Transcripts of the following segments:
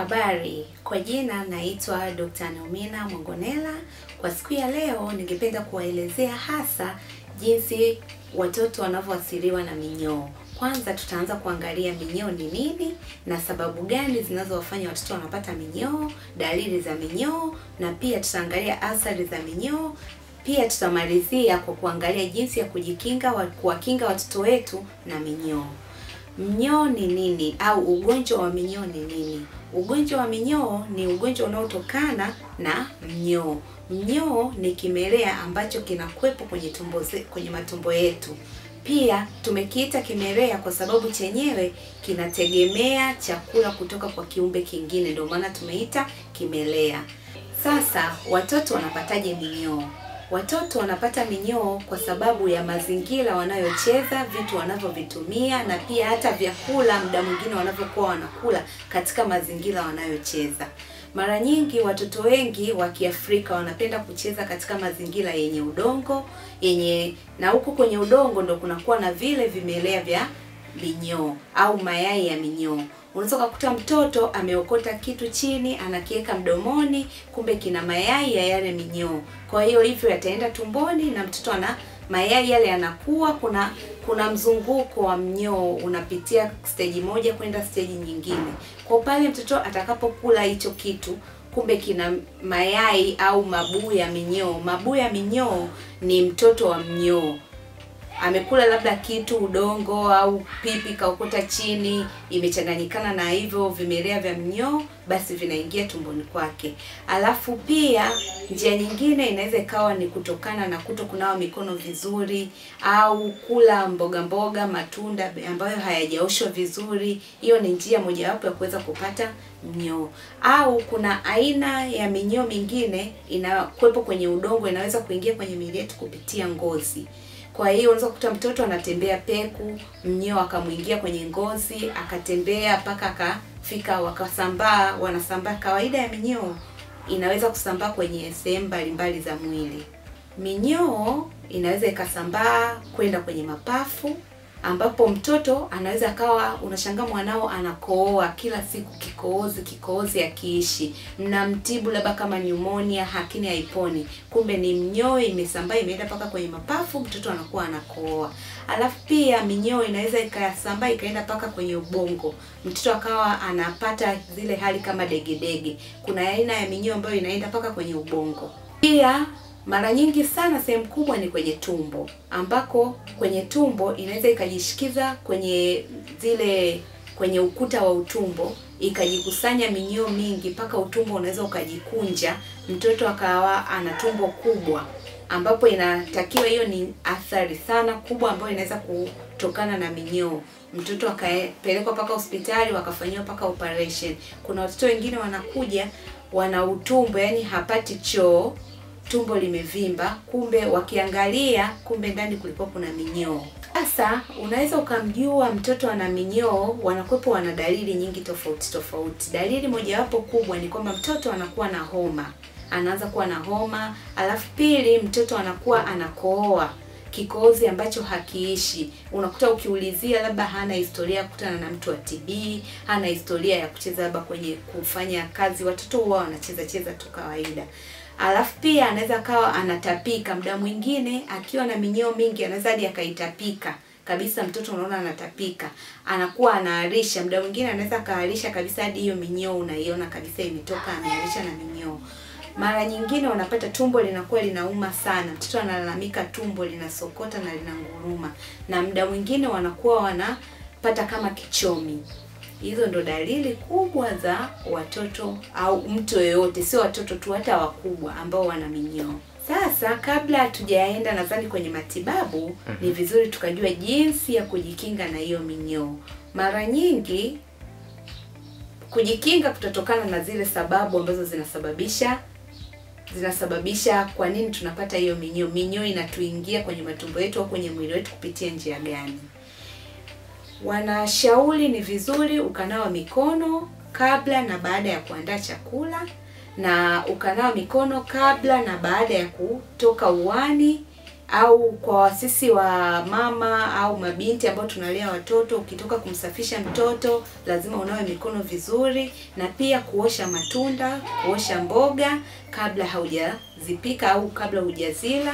Habari, kwa jina naitwa Dr. Naumina Mongonela. Kwa siku ya leo, ningependa kuwaelezea hasa jinsi watoto wanavyoathiriwa na minyoo. Kwanza tutaanza kuangalia minyoo ni nini na sababu gani zinazowafanya watoto wanapata minyoo, dalili za minyoo, na pia tutaangalia athari za minyoo. Pia tutamalizia kwa kuangalia jinsi ya kujikinga, wa- kuwakinga watoto wetu na minyoo. Mnyoo ni nini au ugonjwa wa minyoo ni nini? Ugonjwa wa minyoo ni ugonjwa unaotokana na mnyoo. Mnyoo ni kimelea ambacho kinakuwepo kwenye tumbo ze, kwenye matumbo yetu. Pia tumekiita kimelea kwa sababu chenyewe kinategemea chakula kutoka kwa kiumbe kingine, ndio maana tumeita kimelea. Sasa watoto wanapataje minyoo? Watoto wanapata minyoo kwa sababu ya mazingira wanayocheza, vitu wanavyovitumia na pia hata vyakula muda mwingine wanavyokuwa wanakula katika mazingira wanayocheza. Mara nyingi watoto wengi wa Kiafrika wanapenda kucheza katika mazingira yenye udongo, yenye na huku kwenye udongo ndo kunakuwa na vile vimelea vya minyoo au mayai ya minyoo. Unaweza ukakuta mtoto ameokota kitu chini anakiweka mdomoni, kumbe kina mayai ya yale minyoo. Kwa hiyo hivyo yataenda tumboni na mtoto ana mayai yale yanakuwa, kuna kuna mzunguko wa mnyoo unapitia stage moja kwenda stage nyingine. Kwa pale mtoto atakapokula hicho kitu kumbe kina mayai au mabuu ya minyoo. Mabuu ya minyoo ni mtoto wa mnyoo amekula labda kitu udongo au pipi kaokota chini imechanganyikana na hivyo vimelea vya mnyoo basi vinaingia tumboni kwake alafu pia njia nyingine inaweza ikawa ni kutokana na kuto kunawa mikono vizuri au kula mboga mboga matunda ambayo hayajaoshwa vizuri hiyo ni njia mojawapo ya kuweza kupata mnyoo au kuna aina ya minyoo mingine inakuwepo kwenye udongo inaweza kuingia kwenye miili yetu kupitia ngozi kwa hiyo unaweza kukuta mtoto anatembea peku, mnyoo akamwingia kwenye ngozi, akatembea mpaka akafika, wakasambaa, wanasambaa. Kawaida ya minyoo inaweza kusambaa kwenye sehemu mbalimbali za mwili. Minyoo inaweza ikasambaa kwenda kwenye mapafu, ambapo mtoto anaweza akawa unashangaa mwanao anakohoa kila siku, kikohozi kikohozi akiishi, mnamtibu labda kama pneumonia, lakini haiponi, kumbe ni mnyoo imesambaa imeenda mpaka kwenye mapafu, mtoto anakuwa anakohoa. Alafu pia minyoo inaweza ikasambaa ikaenda mpaka kwenye ubongo, mtoto akawa anapata zile hali kama degedege. Kuna aina ya minyoo ambayo inaenda mpaka kwenye ubongo. Pia mara nyingi sana sehemu kubwa ni kwenye tumbo, ambako kwenye tumbo inaweza ikajishikiza kwenye zile kwenye ukuta wa utumbo ikajikusanya minyoo mingi mpaka utumbo unaweza ukajikunja, mtoto akawa ana tumbo kubwa, ambapo inatakiwa hiyo ni athari sana kubwa ambayo inaweza kutokana na minyoo. Mtoto akapelekwa mpaka hospitali wakafanyiwa mpaka operation. Kuna watoto wengine wanakuja wana utumbo, yani hapati choo tumbo limevimba, kumbe wakiangalia, kumbe ndani kulikuwa kuna minyoo. Sasa unaweza ukamjua mtoto ana minyoo, wanakuwepo wana dalili nyingi tofauti tofauti. Dalili mojawapo kubwa ni kwamba mtoto anakuwa na homa, anaanza kuwa na homa. Alafu pili, mtoto anakuwa anakohoa kikohozi ambacho hakiishi. Unakuta ukiulizia, labda hana historia ya kukutana na mtu wa TB, hana historia ya kucheza labda kwenye kufanya kazi. Watoto huwa wanacheza cheza tu kawaida. Alafu pia anaweza kawa anatapika. Muda mwingine akiwa na minyoo mingi anaweza hadi akaitapika kabisa, mtoto unaona anatapika, anakuwa anaharisha. Muda mwingine anaweza kaharisha kabisa hadi hiyo minyoo unaiona kabisa imetoka, ameharisha na minyoo. Mara nyingine wanapata tumbo linakuwa linauma sana, mtoto analalamika tumbo linasokota na linanguruma, na muda mwingine wanakuwa wanapata kama kichomi. Hizo ndo dalili kubwa za watoto au mtu yeyote, sio watoto tu, hata wakubwa ambao wana minyoo. Sasa kabla hatujaenda nadhani kwenye matibabu, ni vizuri tukajua jinsi ya kujikinga na hiyo minyoo. Mara nyingi kujikinga kutatokana na zile sababu ambazo zinasababisha zinasababisha kwa nini tunapata hiyo minyoo. Minyoo inatuingia kwenye matumbo yetu au kwenye mwili wetu kupitia njia gani? Wanashauri ni vizuri ukanawa mikono kabla na baada ya kuandaa chakula na ukanawa mikono kabla na baada ya kutoka uani au kwa sisi wa mama au mabinti ambao tunalea watoto, ukitoka kumsafisha mtoto lazima unawe mikono vizuri, na pia kuosha matunda, kuosha mboga kabla haujazipika au kabla hujazila.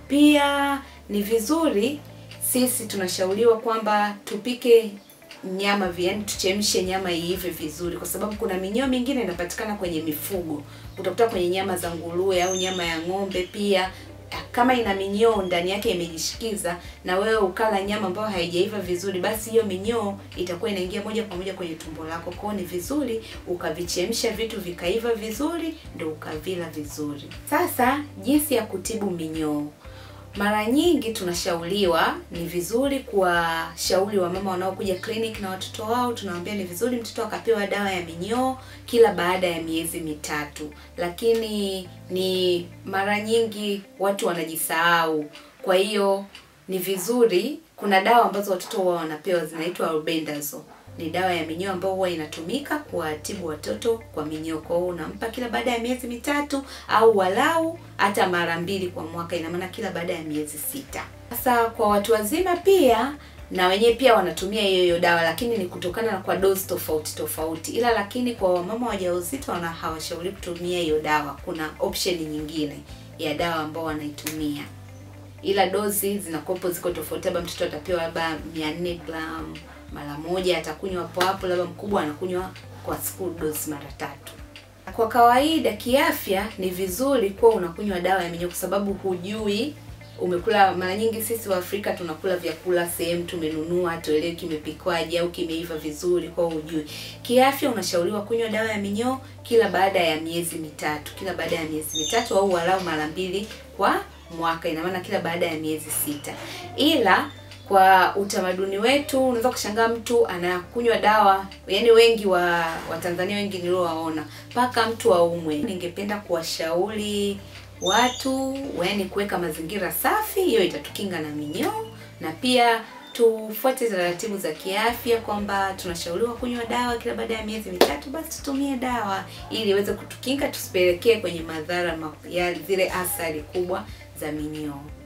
Pia ni vizuri sisi tunashauriwa kwamba tupike nyama yaani tuchemshe nyama iive vizuri, kwa sababu kuna minyoo mingine inapatikana kwenye mifugo. Utakuta kwenye nyama za nguruwe au nyama ya ng'ombe pia kama ina minyoo ndani yake imejishikiza, na wewe ukala nyama ambayo haijaiva vizuri, basi hiyo minyoo itakuwa inaingia moja kwa moja kwenye tumbo lako. Kwa hiyo ni vizuri ukavichemsha vitu vikaiva vizuri, ndio ukavila vizuri. Sasa jinsi ya kutibu minyoo mara nyingi tunashauriwa, ni vizuri kuwashauri wamama wanaokuja clinic na watoto wao, tunawaambia ni vizuri mtoto akapewa dawa ya minyoo kila baada ya miezi mitatu, lakini ni mara nyingi watu wanajisahau. Kwa hiyo ni vizuri, kuna dawa ambazo watoto wao wanapewa zinaitwa albendazole ni dawa ya minyoo ambayo huwa inatumika kuwatibu watoto kwa minyoo. Kwa hiyo unampa kila baada ya miezi mitatu au walau hata mara mbili kwa mwaka, ina maana kila baada ya miezi sita. Sasa kwa watu wazima pia na wenyewe pia wanatumia hiyo hiyo dawa, lakini ni kutokana na kwa dozi tofauti tofauti, ila lakini kwa wamama wajawazito wana hawashauri kutumia hiyo dawa. Kuna option nyingine ya dawa ambao wanaitumia, ila dozi zinakopo ziko tofauti, labda mtoto atapewa labda 400 gram mara moja atakunywa hapo hapo, labda mkubwa anakunywa kwa siku dozi mara tatu. Kwa kawaida kiafya, ni vizuri kuwa unakunywa dawa ya minyoo kwa sababu hujui umekula. Mara nyingi sisi wa Afrika tunakula vyakula sehemu tumenunua, tuelewi kimepikwaje au kimeiva vizuri, kwa hujui. Kiafya unashauriwa kunywa dawa ya minyoo kila baada ya miezi mitatu, kila baada ya miezi mitatu au walau mara mbili kwa mwaka, ina maana kila baada ya miezi sita, ila kwa utamaduni wetu unaweza kushangaa mtu anakunywa dawa, yaani wengi wa Watanzania wengi niliowaona mpaka mtu aumwe. Ningependa kuwashauri watu yaani kuweka mazingira safi, hiyo itatukinga na minyoo, na pia tufuate taratibu za kiafya kwamba tunashauriwa kunywa dawa kila baada ya miezi mitatu, basi tutumie dawa ili iweze kutukinga tusipelekee kwenye madhara ya zile athari kubwa za minyoo.